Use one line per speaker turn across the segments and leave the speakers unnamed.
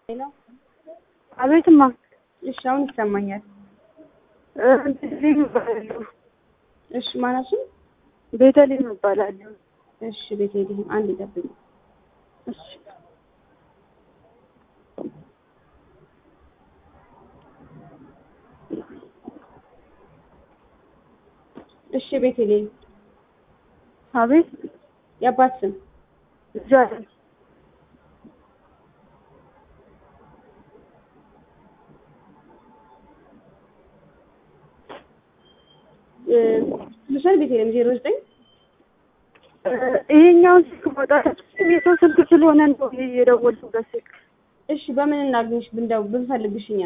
ሄሎ
አቤትማ
እሺ፣ አሁን ይሰማኛል።
ቤተልሔም እባላለሁ።
እሺ፣ ማናችን?
ቤተልሔም እባላለሁ።
እሺ፣ ቤተልሔም አንድ ይጠብቅ።
እሺ
እሺ፣ ቤተልሔም
አቤት
የአባት ስም
ዛሬ
ልሻል ቤተልሔም ዜሮ ዘጠኝ
ይሄኛውን ስልክ ማውጣት የሰው ስልክ ስለሆነ ነው የደወልኩበት ስልክ።
እሺ፣ በምን እናግኝሽ? ብንደው ብንፈልግሽ እኛ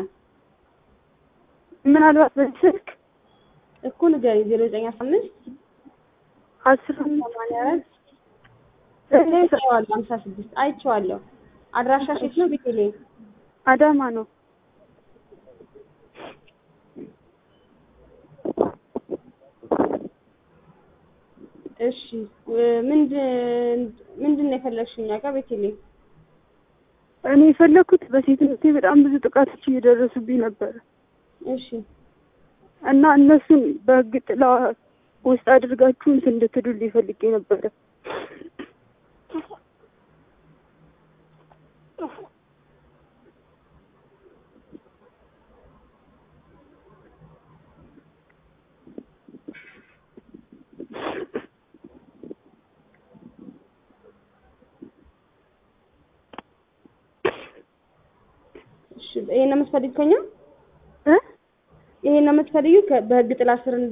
ምናልባት በዚህ ስልክ
እኮ ንገሪኝ። ዜሮ ዘጠኝ አስራ አምስት
አስር
ሰማንያ አራት አይቼዋለሁ። ሀምሳ ስድስት አይቼዋለሁ። አድራሻሽ የት ነው ቤተልሔም?
አዳማ ነው።
እሺ ምንድን ምንድን ነው የፈለግሽው እኛ ጋር ቤተልሔም?
እኔ የፈለኩት በሴትነቴ በጣም ብዙ ጥቃቶች እየደረሱብኝ ነበር
እሺ
እና እነሱን በሕግ ጥላ ውስጥ አድርጋችሁ እንትን እንድትሉልኝ ፈልጌ ነበረ።
እሺ ይሄን ነው የምትፈልጊው ከኛ?
እ
ይሄን ነው የምትፈልጊው ከ- በህግ ጥላ ስር እንድ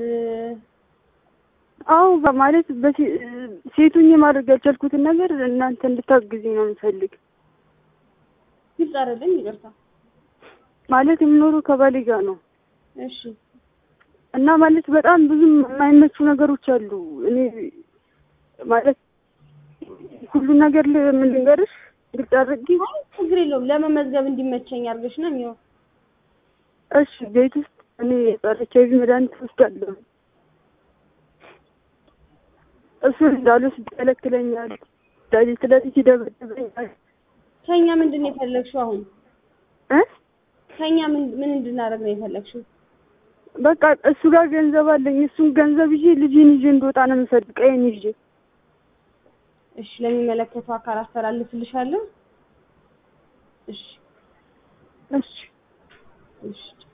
አዎ በማለት በሴ- ሴቱኝ ማድረግ ያልቻልኩትን ነገር እናንተ እንድታግዙኝ ነው የምፈልግ።
ግልጽ አይደለም። ይቅርታ።
ማለት የምኖረው ከባሌ ጋር ነው
እሺ
እና ማለት በጣም ብዙ የማይመቹ ነገሮች አሉ። እኔ ማለት ሁሉን ነገር ል- ምን ልንገርሽ ግልጽ አድርጌ
አይ ችግር የለውም። ለመመዝገብ እንዲመቸኝ አድርገሽ ነው የሚሆን።
እሺ ቤት ውስጥ እኔ የጸረ ኤች አይ ቪ መድኃኒት ወስዳለሁ። እሱን እንዳልወስድ ይከለክለኛል። ሌሊት ሌሊት ይደበድበኛል።
ከኛ ምንድን ነው የፈለግሽው? አሁን
እ
ከኛ ምን ምን እንድናደርግ ነው የፈለግሽው?
በቃ እሱ ጋር ገንዘብ አለኝ። እሱን ገንዘብ ይዤ ልጄን ይዤ እንደወጣ ነው የምፈልግ። ቀይን ይዤ
እሺ ለሚመለከተው አካል አስተላልፍልሻለሁ። እሺ
እሺ
እሺ